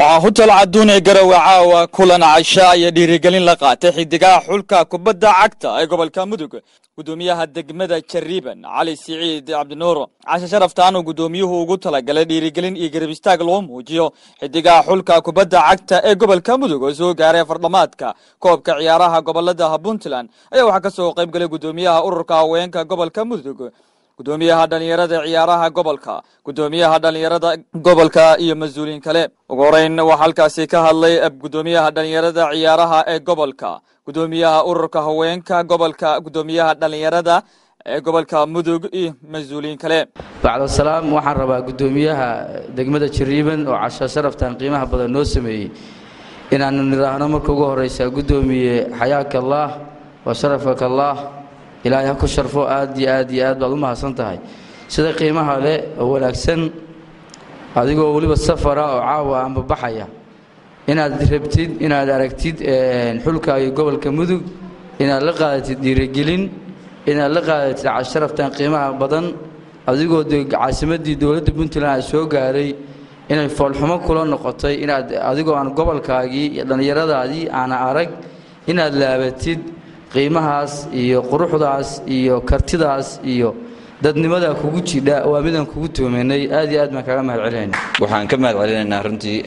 waxaa hutal caduun ee garowe caawa kulan casha iyo dhiirigelin la qaatay xidigaha xulka kubadda cagta ee gobolka mudug gudoomiyaha degmada jariiban cali siciid cabdinuur cashe sharaftaan uu gudoomiyuhu ugu talagalay dhiirigelin iyo garab istaag loo muujiyo xidigaha xulka kubadda cagta ee gobolka mudug oo soo gaaray fardhamaadka koobka ciyaaraha gobolada puntland ayaa waxaa kasoo qayb galay gudoomiyaha ururka haweenka gobolka mudug gudoomiyaha dhalinyarada ciyaaraha gobolka gudoomiyaha dhalinyarada gobolka iyo mas-uuliin kale ugu horeyn waxaa halkaasi ka hadlay gudoomiyaha dhalinyarada ciyaaraha ee gobolka gudoomiyaha ururka haweenka gobolka gudoomiyaha dhalinyarada ee gobolka mudug iyo mas-uuliyiin kale bacdasalaam waxaan rabaa gudoomiyaha degmada jariiban oo casha sharaftan qiimaha badan noo sameeyey inaanu nidhaahno marka ugu horeysa gudoomiye xayaaka allaah wa sharafaka allaah ilaahay ha ku sharfo aad iyo aad iyo aad baad u mahadsan tahay sida qiimaha leh oo wanaagsan adigoo weliba safara oo caawa amba baxaya inaad rabtid inaad aragtid xulkaaga gobolka mudug inaad la qaadatid dhiirigelin inaad la qaadatid casharaftan qiimaha badan adigoo de caasimadii dowladda puntland ay soo gaaray inay foolxumo kula noqotay inaad adigoo aan gobolkaagii iyo dhallinyaradaadii aana arag inaad laabatid qiimahaas iyo quruxdaas iyo kartidaas iyo dadnimadaa kugu jidha waa midaan kugu toomanay aad iyo aad baan kaga mahad celinayna waxaan ka mahad celinaynaa runtii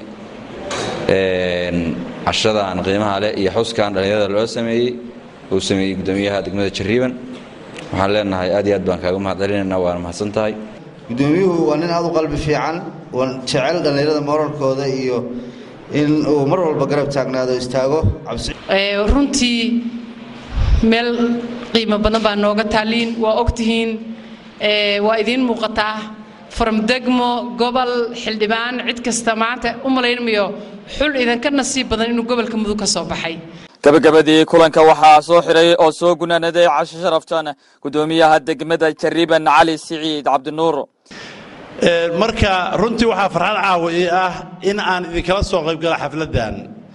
cashadan qiimaha leh iyo xuskan dhallinyarada loo sameeyey uu sameeyey gudoomiyaha degmada jariiban waxaan leenahay aad iyo aad baan kaaga mahad celinaynaa waana mahadsan tahay gudoomiyuhu waa nin aad u qalbi fiican jecel dhallinyarada moralkooda iyo in uu mar walba garab taagnaado istaago runtii meel qiimo badan baa nooga taaliin waa ogtihiin waa idiin muuqataa farmdegmo gobol xildhibaan cid kasta maanta u malaynmayo xul idinka nasiib badan inuu gobolka mudug ka soo baxay gabagabadii kulanka waxaa soo xiray oo soo gunaanaday casho sharaftan gudoomiyaha degmada jariiban cali siciid cabdinuur marka runtii waxaa farxad caawa ii ah in aan idinkala soo qaybgala xafladdan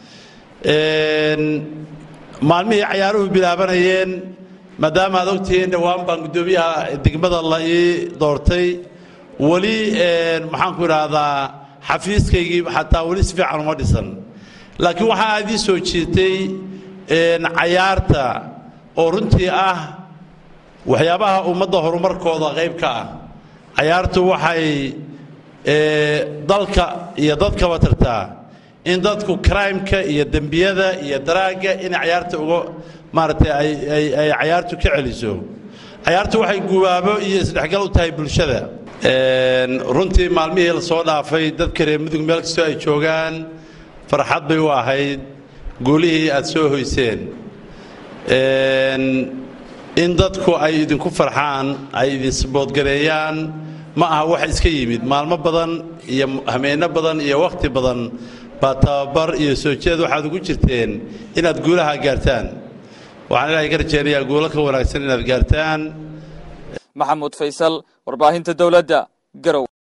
maalmihii cayaaruhu bilaabanayeen maadaama aad ogtihiin dhowaan baan guddoomiyaha degmada la ii doortay weli maxaanku idhaahdaa xafiiskaygii xataa weli si fiican uma dhisan laakiin waxaa aad ii soo jiirtay cayaarta oo runtii ah waxyaabaha ummadda horumarkooda qayb ka ah cayaartu waxay dalka iyo dadkaba tartaa in dadku crimeka iyo dembiyada iyo daraagga inay cayaarta uga maaragtay ay cayaartu ka celiso cayaartu waxay gubaabo iyo isdhexgal u tahay bulshada runtii maalmihii la soo dhaafay dadka reer mudug meel kastoo ay joogaan farxad bay u ahayd guulihii aad soo hoyseen in dadku ay idinku farxaan ay idinsaboodgareeyaan ma aha wax iska yimid maalmo badan iyo hameenno badan iyo wakhti badan baa tababar iyo soo jeed waxaad ugu jirteen inaad guulaha gaartaan waxaan ilaahay ka rajaynayaa guulo ka wanaagsan inaad gaartaan maxamuud faysal warbaahinta dowladda garow